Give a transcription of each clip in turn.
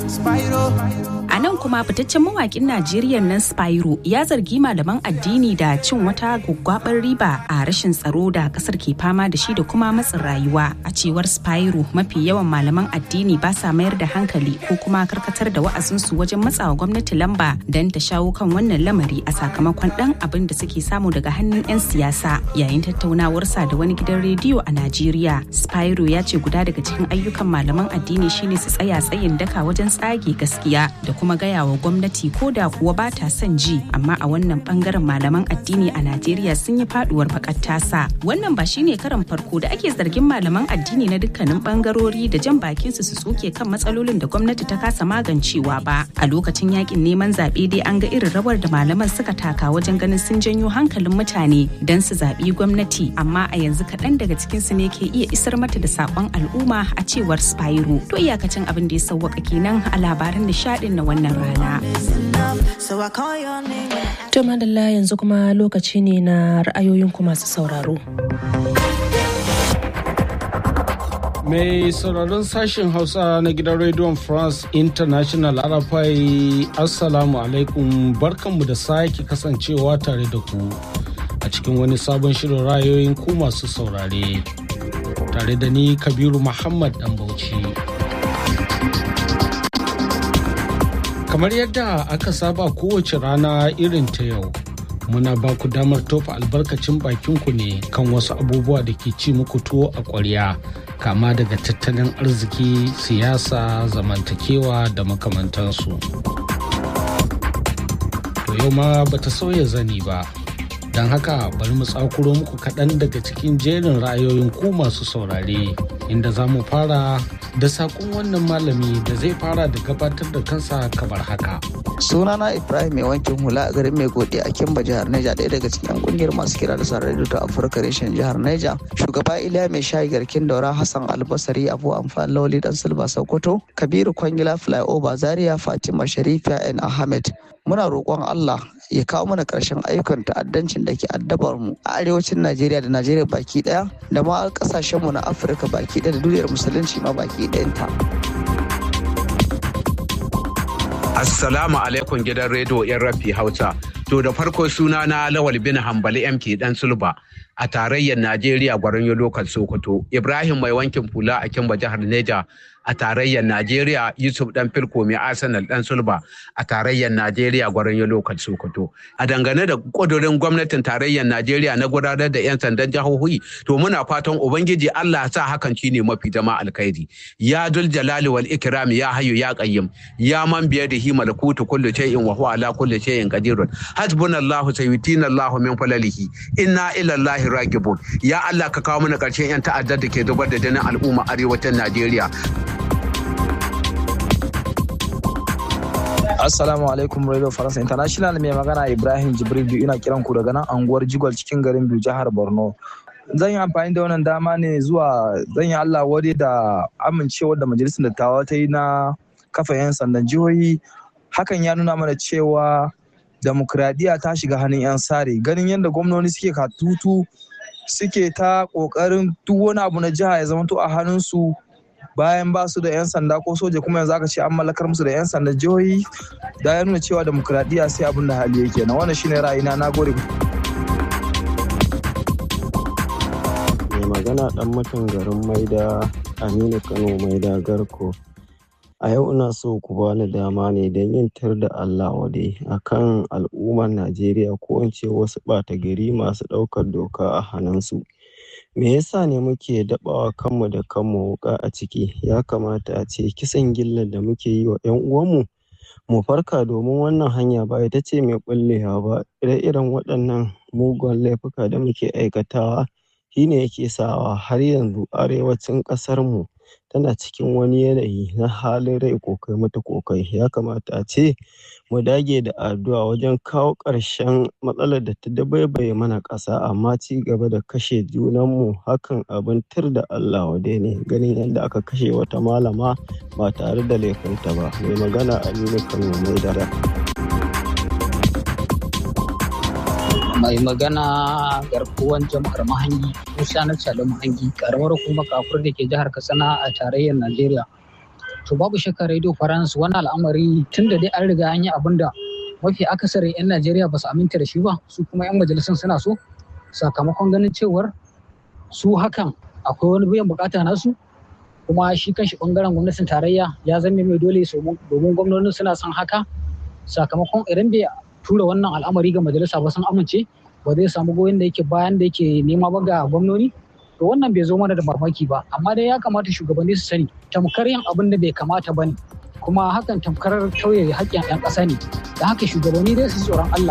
A nan kuma fitaccen mawakin Najeriya nan Spyro ya zargi malaman addini da cin wata gwaggwabar riba a rashin tsaro da kasar ke fama da shi da kuma matsin rayuwa. A cewar Spyro mafi yawan malaman addini ba sa mayar da hankali ko kuma karkatar da wa'azinsu wajen matsawa gwamnati lamba don ta shawo kan wannan lamari a sakamakon dan abin da suke samu daga hannun 'yan siyasa. Yayin tattaunawarsa da wani gidan rediyo a Najeriya, Spyro ya ce guda daga cikin ayyukan malaman addini shine su tsaya tsayin daka wajen tsage gaskiya da kuma gaya wa gwamnati ko da kuwa ba ta son ji amma a wannan bangaren malaman addini a Najeriya sun yi faduwar bakar tasa. Wannan ba shine karan farko da ake zargin malaman addini na dukkanin bangarori da jan bakin su su tsoke kan matsalolin da gwamnati ta kasa magancewa ba. A lokacin yakin neman zaɓe dai an ga irin rawar da malaman suka taka wajen ganin sun janyo hankalin mutane don su zaɓi gwamnati amma a yanzu kaɗan daga cikin su ne ke iya isar mata da saƙon al'umma a cewar Spyro. To iyakacin abin da ya sauwaka kenan a labaran nishaɗin na wannan rana. To madalla yanzu kuma lokaci ne na ra'ayoyinku masu sauraro. Mai sauraron sashen Hausa na gidan Radio France International Arafai Assalamu alaikum barkanmu da sake kasancewa tare da ku a cikin wani sabon shirin ra'ayoyin ku masu saurare. Tare da ni Kabiru Muhammad Dan Bauchi. Kamar yadda aka saba kowace rana irin ta yau. muna ba ku damar tofa albarkacin bakinku ne kan wasu abubuwa da ke ci muku tuwo a ƙwarya kama daga tattalin arziki siyasa zamantakewa da makamantansu to yau ma bata sauya zani ba don haka bari mu tsakuro muku kaɗan daga cikin jerin ra'ayoyin ku masu saurare inda za mu fara da saƙon wannan malami da zai fara da gabatar da kansa kamar haka sunana ibrahim mai wankin hula a garin mai godi a kimba jihar neja ɗaya daga cikin kungiyar masu kira da sa radio ta afirka reshen jihar neja shugaba iliya mai shayi garkin daura hassan albasari abu amfani lawali dan silba sokoto kabiru kwangila flyover zaria fatima sharifa n ahmed muna roƙon allah ya kawo mana ƙarshen ayyukan ta'addancin da ke addabar mu a arewacin najeriya da najeriya baki ɗaya da ma ƙasashenmu na afirka baki ɗaya da duniyar musulunci ma baki ɗayanta. Assalamu alaikum gidan rediyo yan rafi Hausa. To da farko suna na Lawal bin Hambali MK dan Sulba a tarayyar Najeriya gwaron lokal Sokoto. Ibrahim mai wankin fula a Kimba jihar Neja a tarayyar Najeriya Yusuf dan Filko mai Arsenal dan Sulba a tarayyar Najeriya gwaron lokal Sokoto. A dangane da kudurin gwamnatin tarayyar Najeriya na gudanar da 'yan sandan jihohi to muna fatan Ubangiji Allah sa hakan shine mafi zama alkhairi. Ya dul jalali wal ikrami ya hayyu ya qayyim ya man biyadihi malakutu kullu shay'in wa huwa ala kulli shay'in qadirun. Hasbunallahu sayyitina Allahu min falalihi. Inna ila Allahi ragibun. Ya Allah ka kawo mana karshen 'yan ta'addar da ke zubar da jinin al'umma arewacin Najeriya. Assalamu alaikum Radio Faransa International mai magana Ibrahim Jibril ina kiran ku daga nan anguwar Jigwal cikin garin Biyu jihar Borno. Zan yi amfani da wannan dama ne zuwa zan yi Allah wade da amincewar da majalisar dattawa ta yi na kafa 'yan sandan jihohi. Hakan ya nuna mana cewa demokradiyya ta shiga hannun 'yan sare ganin yadda gwamnoni suke katutu suke ta kokarin duk wani abu na jiha ya zamanto a hannunsu bayan ba su da 'yan sanda ko soja kuma yanzu aka ce an mallakar musu da 'yan sanda jihohi da ya nuna cewa demokradiyya sai abin da hali yake na wannan shine ra'ayina na gode mai magana dan mutum garin maida aminu kano maida garko a yau ina so ku bani dama ne don yin tar da allah wade akan al'ummar najeriya ko in ce wasu ɓata gari masu ɗaukar doka a hannunsu me yasa ne muke daɓawa kanmu da kanmu wuƙa a ciki ya kamata a ce kisan gillar da muke yi wa 'yan uwanmu mu farka domin wannan hanya ba ita ce mai ɓullewa ba ire-iren waɗannan mugun laifuka da muke aikatawa shine yake sawa har yanzu arewacin ƙasarmu tana cikin wani yanayi na halin rai kokai mata kokai ya kamata a ce mu dage da addu'a wajen kawo ƙarshen matsalar da ta dabaibaye mana ƙasa amma ci gaba da kashe junanmu hakan abin tir da Allah wade ne ganin yadda aka kashe wata malama ba tare da laifinta ba mai magana Aminu Kano mai dara. mai magana garkuwan jama'ar mahangi musa na cali mahangi karamar hukumar kafur da ke jihar katsina a tarayyar najeriya to babu shakka radio france wannan al'amari tun da dai an riga an yi abin da mafi akasarin 'yan najeriya ba su aminta da shi ba su kuma 'yan majalisun suna so sakamakon ganin cewar su hakan akwai wani biyan bukata nasu kuma shi kanshi bangaren gwamnatin tarayya ya zame mai dole domin gwamnonin suna son haka sakamakon idan bai tura wannan al'amari ga majalisa ba sun amince ba zai samu goyon da yake bayan da yake nema ba ga gwamnoni to wannan bai zo mana da mamaki ba amma dai ya kamata shugabanni su sani tamkar yin abin da bai kamata ba ne kuma hakan tamkar tauye haƙƙin 'yan ƙasa ne da haka shugabanni dai su tsoron Allah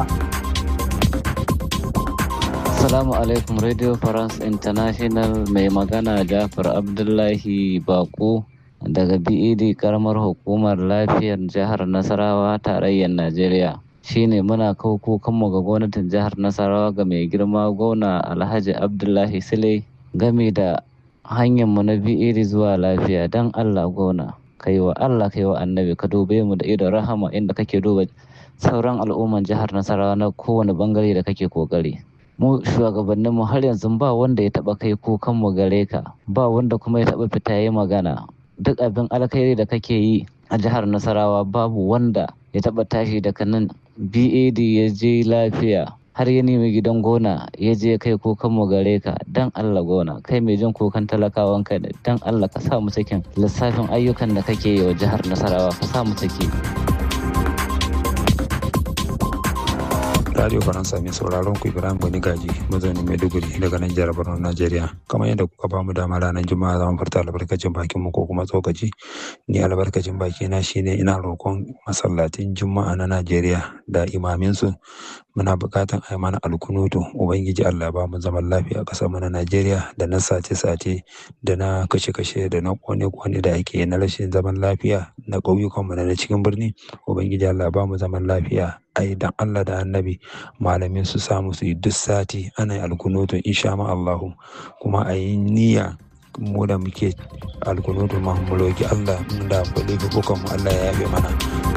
Assalamu alaikum Radio France International mai magana Jafar Abdullahi Bako daga BED karamar hukumar lafiyar jihar Nasarawa tarayyar Najeriya. Shine muna kawo kukanmu ga gwamnatin jihar Nasarawa ga mai girma gona Alhaji Abdullahi Sule game da hanyarmu na BED zuwa lafiya don Allah gona. Kai wa Allah kai wa annabi ka dube mu da idon rahama inda kake duba sauran al'umman jihar Nasarawa na kowane bangare da kake kokari. mu shugabannin mu har yanzu ba wanda ya taba kai kukan mu gare ka ba wanda kuma ya taba fita yayi magana duk abin alkhairi da kake yi a jihar Nasarawa babu wanda ya taba tashi daga nan BAD ya je lafiya har ya nemi gidan gona ya je kai kukan mu gare ka dan Allah gona kai mai jin kukan talakawan kai dan Allah ka sa mu cikin lissafin ayyukan da kake yi wa jihar Nasarawa ka sa mu ciki Radio Faransa mai sauraron ku Ibrahim Bani Gaji mazaunin Maiduguri daga nan jihar Borno Najeriya. Kamar yadda kuka bamu dama ranar Juma'a zamu furta albarkacin bakin mu ko kuma tsokaci. Ni albarkacin baki na shine ina roƙon masallatin Juma'a na Najeriya da imamin su muna buƙatan a mana alkunutu ubangiji Allah ba mu zaman lafiya a ƙasar mu na Najeriya da na sace-sace da na kashe-kashe da na kone-kone da ake na rashin zaman lafiya na ƙauyukan mu na cikin birni ubangiji Allah ba mu zaman lafiya ai dan Allah da annabi malamin su samu su yi duk sati ana yi alkunutun insha ma Allahu kuma a yi niyya mu da muke alkunutun mahimmanci Allah da kwale bukan mu Allah ya yafe mana.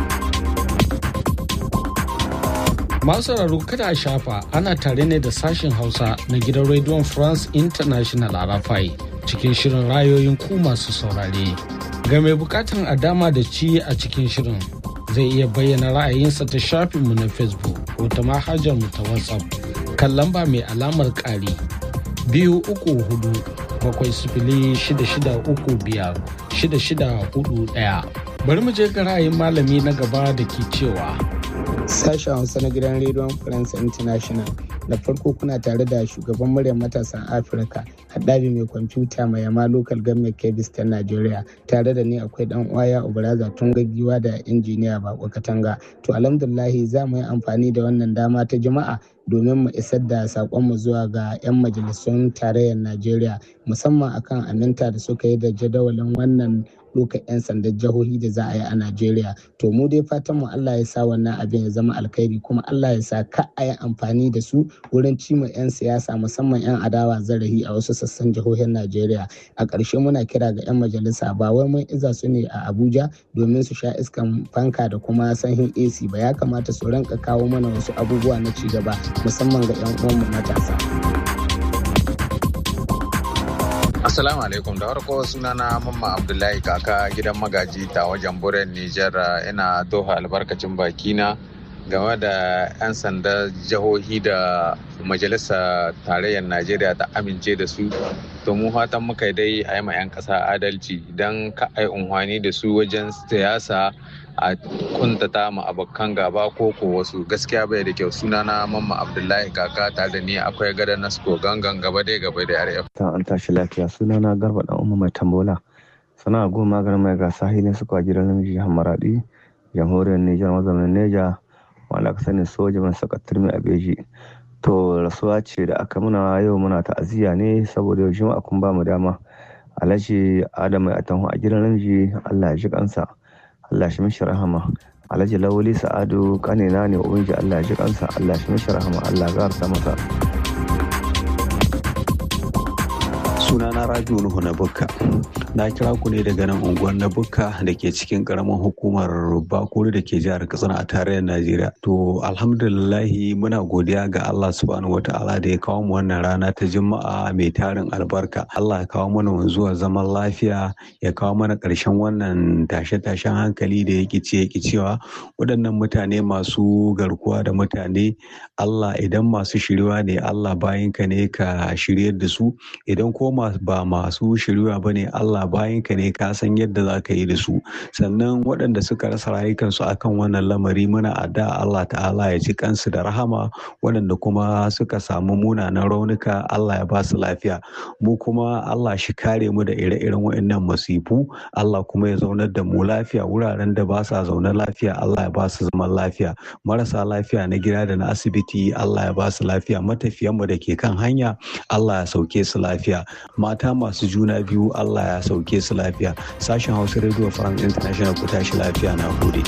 Masu sauraro kada a shafa ana tare ne da sashen Hausa na gidan Radio France International a Rafai cikin shirin rayoyin ku masu saurare. Ga mai bukatan a dama da ci a cikin shirin zai iya bayyana ra'ayinsa ta shafinmu na facebook ko ta mu ta whatsapp kan lamba mai alamar ƙari biyu uku hudu bakwai sifili shida shida uku biyar shida shida hudu ɗaya bari mu je ga ra'ayin malami na gaba da ke cewa sashen hausa na gidan rediyon france international da farko kuna tare da shugaban muryar matasan afirka haɗabi mai kwamfuta mai yama local government kebis ta najeriya tare da ni akwai dan uwaya obaraza tun gaggiwa da injiniya bako katanga to alhamdulahi za mu yi amfani da wannan dama ta juma'a domin mu isar da saƙonmu zuwa ga 'yan majalisun tarayyar najeriya musamman akan aminta da suka yi da jadawalin wannan ɗaukar 'yan sandan jihohi da za a yi a Najeriya. To mu dai fatan mu Allah ya sa wannan abin ya zama alkhairi kuma Allah ya sa ka a yi amfani da su wurin cima 'yan siyasa musamman 'yan adawa zarahi a wasu sassan jihohin Najeriya. A ƙarshe muna kira ga 'yan majalisa ba wai mun iza su ne a Abuja domin su sha iskan fanka da kuma sanyin AC ba ya kamata su rinka kawo mana wasu abubuwa na ci gaba musamman ga 'yan uwanmu matasa. Assalamu alaikum da farko sunana Mamma Abdullahi kaka gidan magaji ta wajen buren Nijar ina toha albarkacin bakina game da 'yan sanda jihohi da majalisa tarayyar Najeriya ta amince da su to mu fatan muka dai a yi ma 'yan ƙasa adalci don ka ai unhwani da su wajen siyasa a kuntata ma abokan gaba ko ko wasu gaskiya bai da kyau sunana mamma abdullahi kaka tare da ni akwai gada nasko gangan gaba dai gaba da rf ta an tashi lafiya sunana garba dan umma mai tambola sana'a goma maganin mai gasa ne suka gidan namiji hamaradi jamhuriyar nijar mazamin neja wanda aka sani soja mai sakatar mai abeji to rasuwa ce da aka muna yau muna ta'aziyya ne saboda yau juma'a kun ba mu dama alhaji adam mai atanhu a gidan namiji allah ya ji kansa Allah shi mishi rahama Alhaji Lawali Sa'adu kanina ne ubangiji Allah ya ji kansa Allah shi mishi rahama Allah ya garsa masa sunana rabiu nuhu na bukka na kira ku ne daga nan unguwar na bukka da ke cikin karamin hukumar bakuri da ke jihar katsina a tarayyar najeriya to alhamdulillahi muna godiya ga allah subhanahu wata'ala da ya kawo mu wannan rana ta juma'a mai tarin albarka allah ya kawo mana wanzuwar zaman lafiya ya kawo mana ƙarshen wannan tashe-tashen hankali da ya ce ya cewa waɗannan mutane masu garkuwa da mutane allah idan masu shiriwa ne allah bayinka ne ka shiryar da su idan ko ba masu shiriwa ba ne Allah bayanka ne ka san yadda za ka yi da su sannan waɗanda suka rasa rayukansu akan wannan lamari muna adda Allah ta'ala ya ci kansu da rahama waɗanda kuma suka samu munanan raunuka Allah ya ba su lafiya mu kuma Allah shi kare mu da ire-iren waɗannan masifu Allah kuma ya zaunar da mu lafiya wuraren da ba sa zaune lafiya Allah ya ba su zaman lafiya marasa lafiya na gida da na asibiti Allah ya ba su lafiya matafiyanmu da ke kan hanya Allah ya sauke su lafiya mata masu juna biyu Allah ya sauke su lafiya sashen hausa radio france international ku tashi lafiya na gode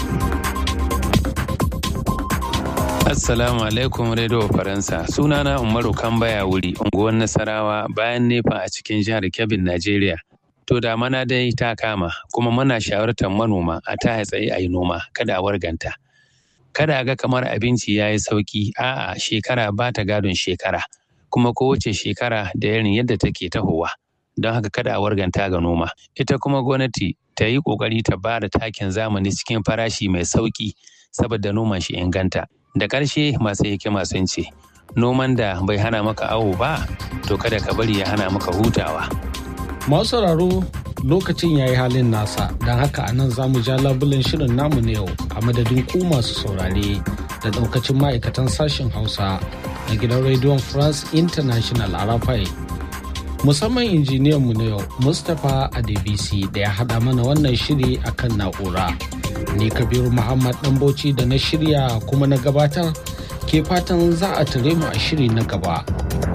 Assalamu alaikum Radio Faransa. Sunana Umaru Kambaya wuri, unguwar Nasarawa bayan nefa a cikin jihar Kebbi, Najeriya. To da mana dai ta kama, kuma muna shawartar manoma a ta tsaye a yi noma, kada a warganta. Kada ga kamar abinci ya yi sauki, a'a shekara ba ta gadon shekara, kuma kowace shekara da irin yadda take tahowa. Don haka kada a warganta ga noma. Ita kuma gwamnati ta yi ƙoƙari ta ba da takin zamani cikin farashi mai sauki saboda noman shi inganta. Da ƙarshe masu hikima sun ce, noman da bai hana maka awo ba, to kada ka bari ya hana maka hutawa. Masu sauraro lokacin ya yi halin nasa, don haka anan za mu ja labulen shirin namu na yau a madadin ku masu saurare da ɗaukacin ma'aikatan sashen Hausa na gidan rediyon France International Arafai. Musamman injiniyanmu na yau Mustapha Adebisi da ya haɗa mana wannan shiri akan na'ura. Ni Kabiru Muhammad Ɗanbauci da na shirya kuma na gabatar ke fatan za a tare mu a shiri na gaba.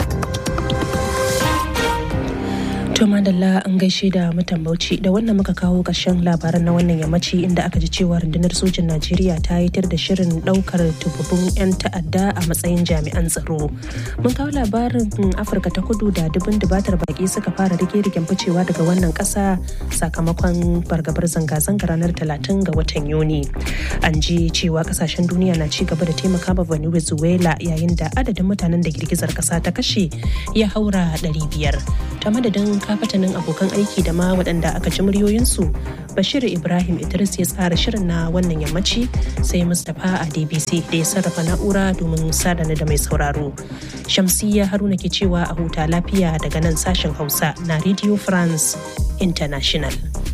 To madalla an gaishe da mutan Bauchi da wannan muka kawo ƙarshen labaran na wannan yammaci inda aka ji cewa rundunar sojin Najeriya ta yitar da shirin ɗaukar tububun 'yan ta'adda a matsayin jami'an tsaro. Mun kawo labarin Afirka ta kudu da dubin dubatar baki suka fara rige-rigen ficewa daga wannan ƙasa sakamakon fargabar zanga-zanga ranar 30 ga watan Yuni. An ji cewa ƙasashen duniya na ci gaba da taimaka ma Venezuela yayin da adadin mutanen da girgizar ƙasa ta kashe ya haura 500. Ta madadin kafatanin abokan aiki da ma waɗanda aka ji muryoyinsu bashir ibrahim idris ya tsara shirin na wannan yammaci sai mustapha a dbc da ya sarrafa na'ura domin sadana da mai sauraro shamsiya haruna ke cewa a huta lafiya daga nan sashen hausa na radio france international